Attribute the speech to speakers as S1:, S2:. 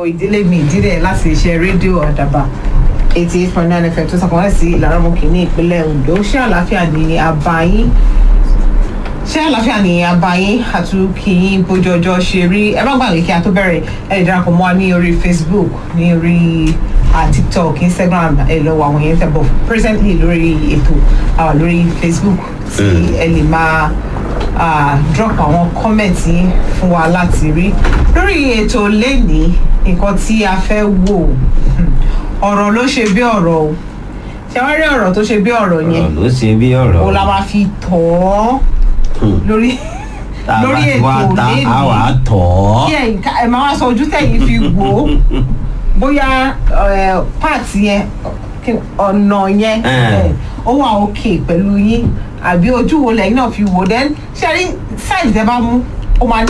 S1: ìdílé mi ìdílé láti iṣẹ́ rédíò àdàbà eighty eight point nine fm tó sàkóńtà sí ìlànà mọ́kì ní ìpínlẹ̀ ondo ṣé àlàáfíà ni àbáyín ṣé àlàáfíà ni àbáyín àtúnkìyín bójú ọjọ́ ṣe rí ẹ má gbàgbé kí a tó bẹ̀rẹ̀ ẹ lè darapọ̀ mọ́ wa ní orí facebook ní orí ah, tiktok instagram ẹ lọ wọ àwọn yẹn tẹ̀ bọ̀ presently lórí ètò ah, lórí facebook tí ẹ lè máa ah, drop àwọn comment yín fún wa láti rí lórí ètò lẹ́nìí nǹkan tí a fẹ́ wò hmm, ọ̀rọ̀ ló ṣe bí ọ̀rọ̀ o ṣe wá rí ọ̀rọ̀ tó ṣe bí ọ̀rọ̀ yẹn
S2: ọ̀rọ̀ ló ṣe bí ọ̀rọ̀
S1: o la máa fi tọ̀ ọ́
S2: Hmm.
S1: lórí
S2: tá a bá
S1: lórí
S2: ti wá
S1: ètò
S2: ta
S1: lẹ́nìí.
S2: a wà á tọ̀ ọ́
S1: kí ẹ̀yin ká ẹ̀ máa wá sọ ojú tẹ̀yìn fi wò ó bóyá ẹ̀, páàtì yẹn kí- ọ̀nà yẹn
S2: Eh.
S1: ẹ̀, ó wà òkè pẹ̀lú yín àbí ojú wo lẹ́yìn náà fi wò then ṣe rí sáìdì tẹ́ bá mú ó máa ní